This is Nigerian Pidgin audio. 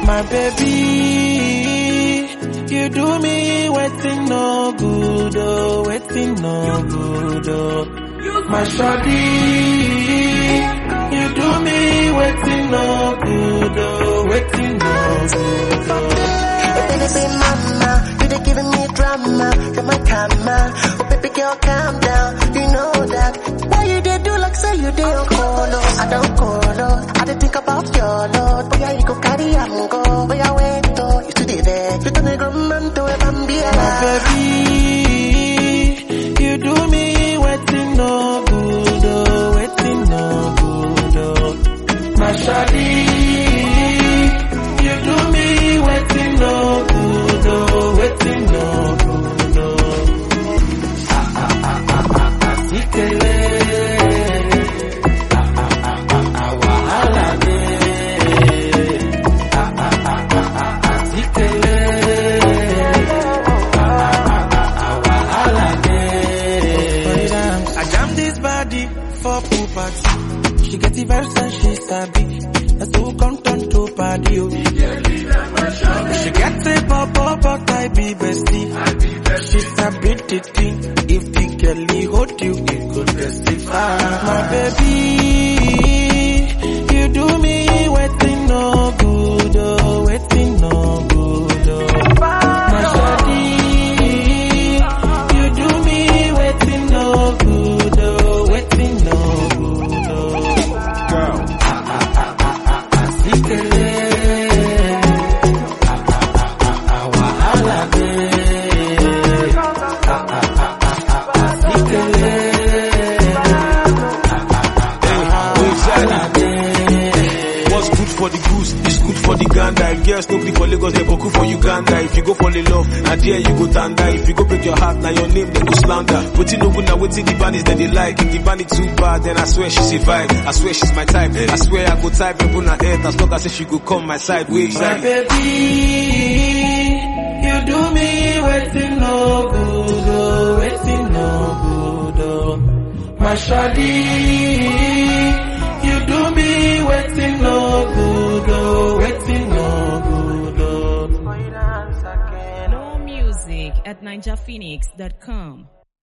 My baby, you do me waiting no good, oh, waiting no good, oh. My shawty, you do me waiting no good, oh, waiting no good, oh. Oh, baby, say mama, you they giving me drama, you're my karma. Oh, baby girl, calm down, you know that. Why you they do like say you they on colo? I don't colo, I dey think about your lord. Boy, you go carry am go, boy, I wait oh, you still dey there. You turn a grown man to a bambia. My baby, you do me waiting no good, oh, waiting no good, oh. My shawty, you do me waiting no good, oh, waiting no good, oh. Ah, ah, ah, ah, ah, ah, sikele. Ah, ah, ah, ah, ah, wahala dey. Ah, ah, ah, ah, ah, ah, sikele. I jam this body for pool party. She get the vibes and she sabi. That's who come turn to party. Oh. She get a pop up, but I be bestie. She sabi the thing. If the girlie hold you, it could testify. My baby, you do me waiting no good, oh, waiting no good, oh. My shawty, you do me waiting no good, oh, waiting no good, oh. Girl, Sikele, ah, ah, ah, ah, wahala dey. Ah, ah, ah, ah, ah, sikele, wahala dey. what's good for the goose is good for the gander. If girls no be for Lagos, they boku for Uganda. If you go fall in love, na there you go tanda. If you go break your heart, now your name they go slander. Wetin no good, now wetin the bandits that they like. If the bandit too bad, then I swear she's a vibe. I swear she's my type. I swear I go type and put her head as long as say she go come my side. Wait, My side. baby, you do me waiting no good, oh, waiting no good, oh. My shawty, you do me waiting no good, oh, waiting no good, oh. More music at ninjaphoenix.com.